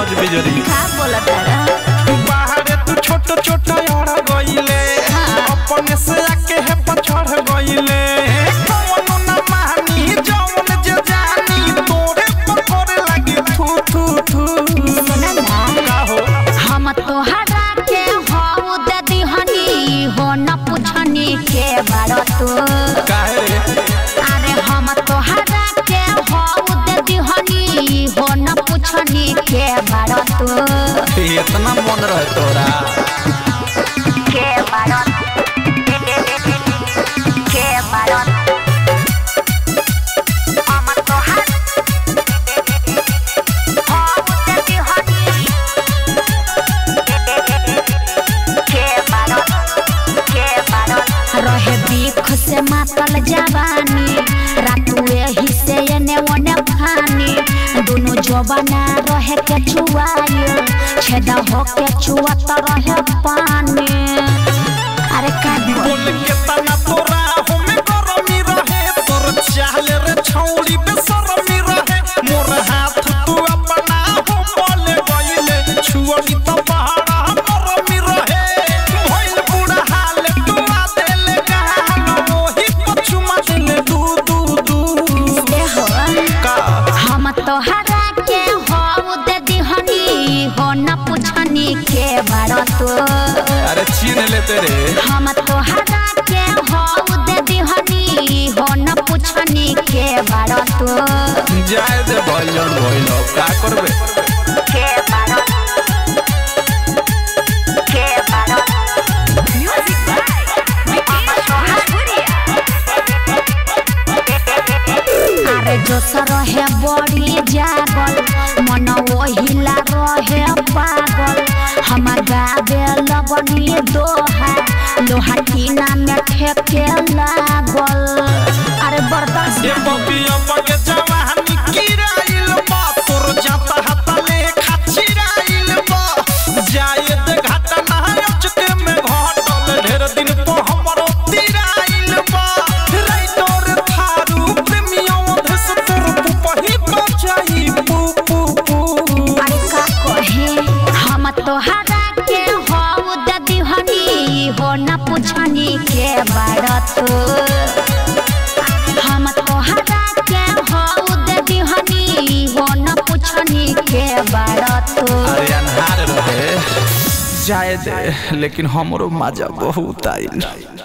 बज बिजरी का बोलत तारा बाहरे तू छोट छोट अड़ गइले अपने से आके है पछड़ गइले कौनो न मानी जौन जे जानी तोरे पकड़े लगी थू थू थू सुना ना का हो हम तोहरा के हऊ दे दिहनी हो न पूछनी के बारो तू काहे रे अरे हम तोहरा के हऊ दे दिहनी हो न पूछनी के बारो तू इतना मन रहे तोरा के बारो के बारो हम तोहरा हऊ दे दिहनी के बारो के बारो रहे बीख से मातल जवानी रातू एही से एने ओने फानी दुनु जवाना रहे के छुआई छेदा हो के छुआत रहे पानी अरे का बोल बोल के तना तोरा हमें गरमी रहे तोर चाहले रे छौड़ी पे शरमी रहे मोर हाथ तू अपना हो बोले गइले छुअनी तो पहाड़ा गरमी रहे भइल बुढ़ा हाल तू आ देले कहां मोही पछुमा देले दू दू दू दे हो का हम तोहरा के हो दे दिहनी हो न पूछनी के बारो तू अरे छीन लेते रे हम तोहरा के हऊ दे दिहनी हो न पूछनी के बारो तू जाए दे भइलन भइल का करबे के बारो के बारो म्यूजिक अरे जो रहे बड़ी जागल मन ओहिला रहे पागल हमार गावे लगनी दोहा लोहा टीना में ठेके लागल अरे बर्दाश्त ये बबिया बगे जवानी किराइल बा तोर जाता हाता ले खाचिराइल बा जाए दे घाटा ना अचके में घटल ढेर दिन तो हमरो तिराइल बा राइटर थारू प्रेमियों धस तोर पुपही बचाई पू पू पू अरे का कहे हम तोहरा के हऊ दे दिहनी हो न पूछनी के बारत हम तोहरा के हऊ दे दिहनी हो न पूछनी के बारत अरे अनहार रहे जाए दे लेकिन हमरो मजा बहुत आइल